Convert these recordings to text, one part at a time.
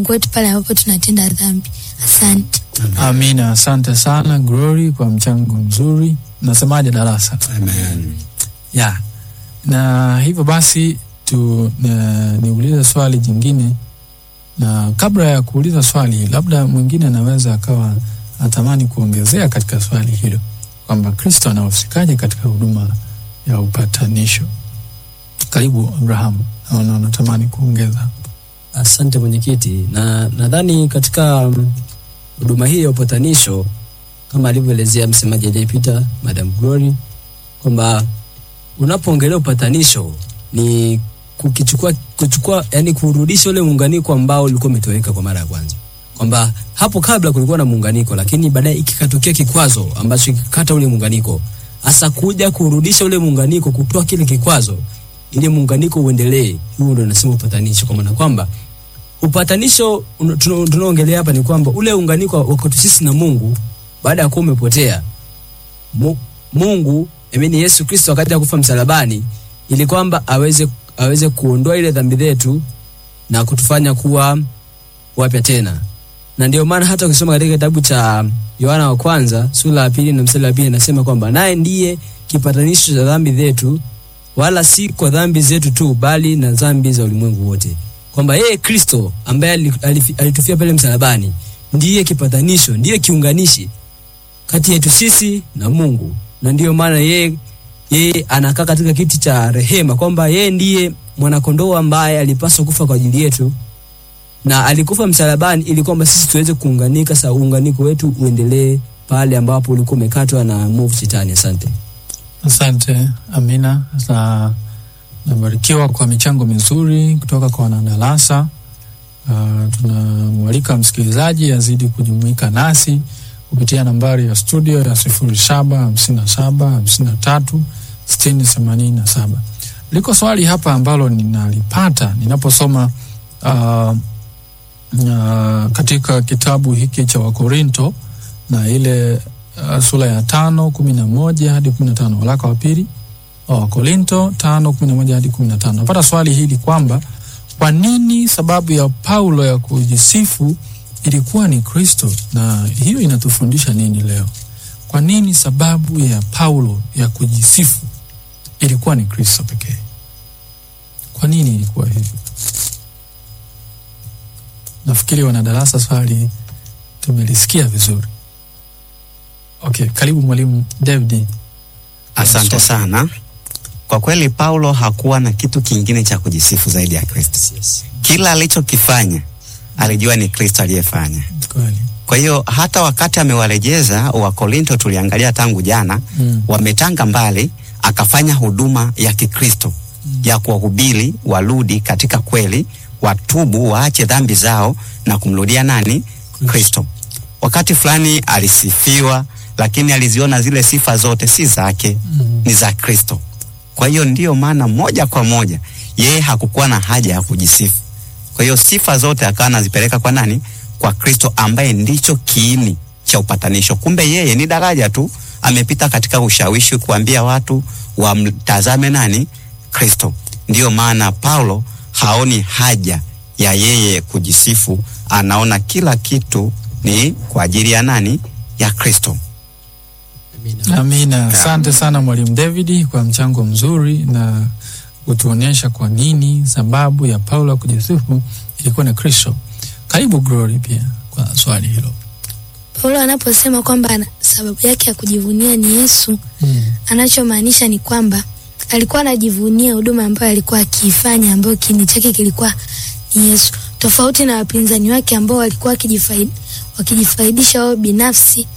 Mungu wetu pale ambapo tunatenda dhambi. Asante. Amina, asante sana Glory kwa mchango mzuri. Nasemaje darasa? Amen. ya na hivyo basi tu na, niulize swali jingine, na kabla ya kuuliza swali, labda mwingine anaweza akawa atamani kuongezea katika swali hilo kwamba Kristo anahusikaje katika huduma ya upatanisho. Karibu Abrahamu, naona unatamani kuongeza. Asante mwenyekiti, na nadhani katika mm, huduma hii ya upatanisho kama alivyoelezea msemaji aliyepita Madam Glory kwamba unapoongelea upatanisho ni kukichukua kuchukua, yani kurudisha ule muunganiko ambao ulikuwa umetoweka kwa mara ya kwanza, kwamba hapo kabla kulikuwa na muunganiko, lakini baadaye ikikatokea kikwazo ambacho kikakata ule muunganiko, hasa kuja kurudisha ule muunganiko, kutoa kile kikwazo ili muunganiko uendelee. Huo ndio nasema upatanisho, kwa maana kwamba upatanisho un- tuna- tunaongelea hapa ni kwamba ule unganiko wa kwetu sisi na Mungu baada ya kuwa umepotea Mu, Mungu amini Yesu Kristo wakati ya kufa msalabani ili kwamba aweze aweze kuondoa ile dhambi zetu na kutufanya kuwa wapya tena. Na ndio maana hata ukisoma katika kitabu cha Yohana wa kwanza sura ya pili na mstari wa pili inasema kwamba naye ndiye kipatanisho cha dhambi zetu, wala si kwa dhambi zetu tu, bali na dhambi za ulimwengu wote, kwamba yeye Kristo ambaye ali- alifi- alitufia pale msalabani ndiye kipatanisho, ndiye kiunganishi kati yetu sisi na Mungu, na ndiyo maana yeye yeye anakaa katika kiti cha rehema, kwamba yeye ndiye mwanakondoo ambaye alipaswa kufa kwa ajili yetu na alikufa msalabani ili kwamba sisi tuweze kuunganika, sa uunganiko wetu uendelee pale ambapo ulikuwa umekatwa na mwovu shetani. Asante. Asante Amina, na nabarikiwa kwa michango mizuri kutoka kwa wanadarasa. Uh, tunamwalika msikilizaji azidi kujumuika nasi kupitia nambari ya studio ya sifuri saba hamsini na saba hamsini na tatu sitini themanini na saba. Liko swali hapa ambalo ninalipata ninaposoma uh, uh, katika kitabu hiki cha Wakorinto na ile uh, sura ya tano kumi na moja hadi kumi na tano waraka wa pili wa Wakorinto tano kumi na moja hadi kumi na tano napata swali hili kwamba kwa nini sababu ya Paulo ya kujisifu ilikuwa ni Kristo, na hiyo inatufundisha nini leo? Kwa nini sababu ya Paulo ya kujisifu ilikuwa ni Kristo pekee? Kwa nini ilikuwa hivyo? Nafikiri wanadarasa swali tumelisikia vizuri. Okay, karibu mwalimu David. Asante sana. Kwa kweli Paulo hakuwa na kitu kingine cha kujisifu zaidi ya Kristo. Yes. Kila alichokifanya alijua ni Kristo aliyefanya. Kweli. Kwa hiyo hata wakati amewarejeza Wakorinto, tuliangalia tangu jana, Mm. wametanga mbali, akafanya huduma ya Kikristo ya kuwahubiri warudi katika kweli, watubu, waache dhambi zao na kumrudia nani? Kristo. Wakati fulani alisifiwa, lakini aliziona zile sifa zote si zake, Mm. ni za Kristo. Kwa hiyo ndiyo maana moja kwa moja yeye hakukuwa na haja ya kujisifu. Kwa hiyo sifa zote akawa anazipeleka kwa nani? Kwa Kristo ambaye ndicho kiini cha upatanisho. Kumbe yeye ni daraja tu, amepita katika ushawishi kuambia watu wamtazame nani? Kristo. Ndiyo maana Paulo haoni haja ya yeye kujisifu, anaona kila kitu ni kwa ajili ya nani? Ya Kristo. Amina. Amina. Asante sana mwalimu David kwa mchango mzuri na kutuonyesha kwa nini sababu ya Paulo ya kujisifu ilikuwa ni Kristo. Karibu Glory pia kwa swali hilo. Paulo anaposema kwamba ana- sababu yake ya kujivunia ni Yesu, Mm. anachomaanisha ni kwamba alikuwa anajivunia huduma ambayo alikuwa akiifanya, ambayo kiini chake kilikuwa ni Yesu, tofauti na wapinzani wake ambao walikuwa wakijifaid, wakijifaidisha wao binafsi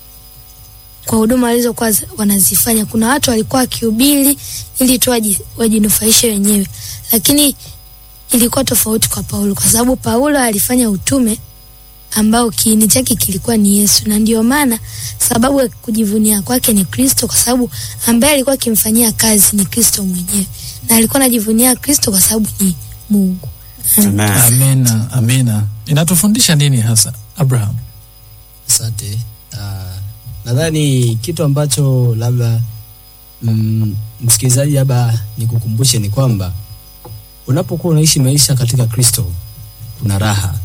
kwa huduma walizokuwa zi- wanazifanya. Kuna watu walikuwa wakihubiri ili tu waji- wajinufaishe wenyewe, lakini ilikuwa tofauti kwa Paulo, kwa sababu Paulo alifanya utume ambao kiini chake kilikuwa ni Yesu, na ndio maana sababu ya kujivunia kwake ni Kristo, kwa sababu ambaye alikuwa akimfanyia kazi ni Kristo mwenyewe, na alikuwa anajivunia Kristo kwa sababu ni Mungu. Amen. Amina, amina. Inatufundisha nini hasa Abraham? Asante. Uh, nadhani kitu ambacho labda mm, msikilizaji labda nikukumbushe ni kwamba unapokuwa unaishi maisha katika Kristo kuna raha,